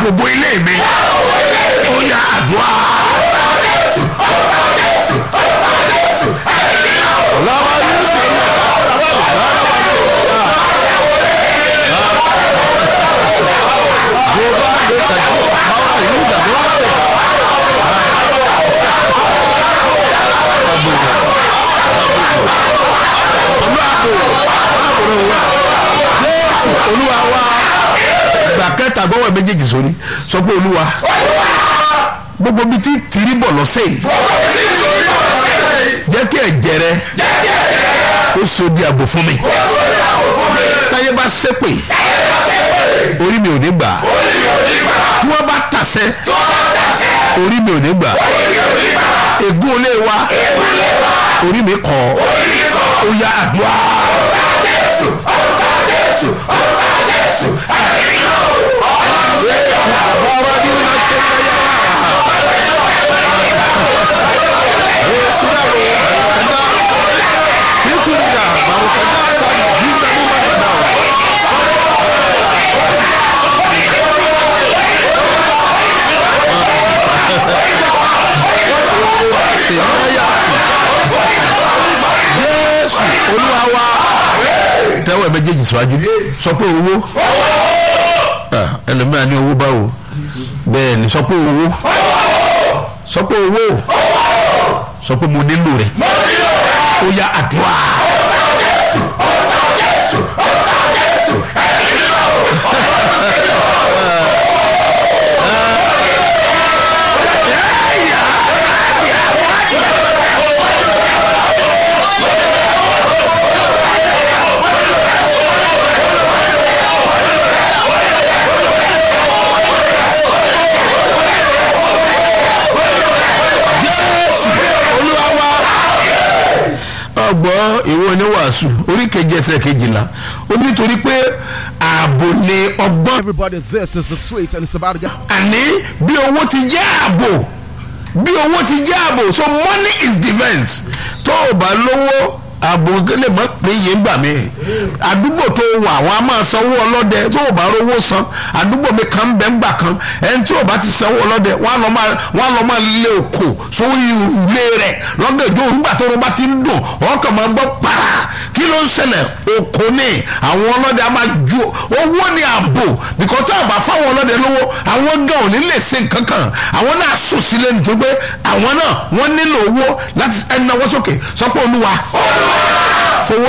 dáàbò bo ilé mi ó yá àdúrà. lọ́wọ́ yóò ṣe ní Yorùbá lè ṣàjọyọ̀ àwọn ìlú ìdàgbọ́ Jésù Olúwa wa gbà kẹta gbọ́wọ́ méjèèjì sórí sọ pé Olúwa gbogbo bíi tí tìrí bọ̀ lọ́sẹ̀ yìí jẹ́ kí ẹ̀jẹ̀ rẹ ó so di ààbò fún mi táyé bá ṣépè orí mi ò ní gbà tí wọ́n bá tàṣẹ orí mi ò ní gbà ègún olé wa orí mi kọ́ ó yá àdúrà. Jésù Olúwa wa tẹ́wọ́ ẹ̀ méjèèjì síwájú sọ pé owó Ah, ẹlòmíràn ní owó báwo bẹ́ẹ̀ ni sọ pé owó sọ pé owó sọ pé mo nílò rẹ̀ ó yá àdúrà. Jésù Olúwa wa ọgbọ́n ìwé oníwàásù orí keje ẹsẹ̀ kejìlá ó nítorí pé ààbò ni ọgbọ́n Everybody, this is the sweet, and it's about to get. àní bí owó ti jẹ́ ààbò bí owó ti jẹ́ ààbò so money is defence tó o bá lówó ààbò lè mọ́ pé iye ń gbà mí àdúgbò tó wà wọn a máa sanwó ọlọ́dẹ tó o bá rówó san àdúgbò mi kan ń bẹ ń gbà kan ẹni tí o bá ti sanwó ọlọ́dẹ wọn á lọ máa wọn á lọ máa lé òkò sórí ilé rẹ̀ lọ́gẹ̀dẹ̀ òrùngbà tó o bá ti ń dùn ọkàn máa gbọ́ para kí ló ń ṣẹlẹ̀ òkò ní àwọn ọlọ́dẹ a máa ju owó ní ààbò bìkọ́ tó àbá fáwọn ọlọ́dẹ lówó àwọn gan ò ní lè ṣe nǹkan kan àwọn náà sùn sílẹ̀ nítorí pé àwọn náà wọ́n nílò owó láti ẹnáwó sókè sọ pé olúwa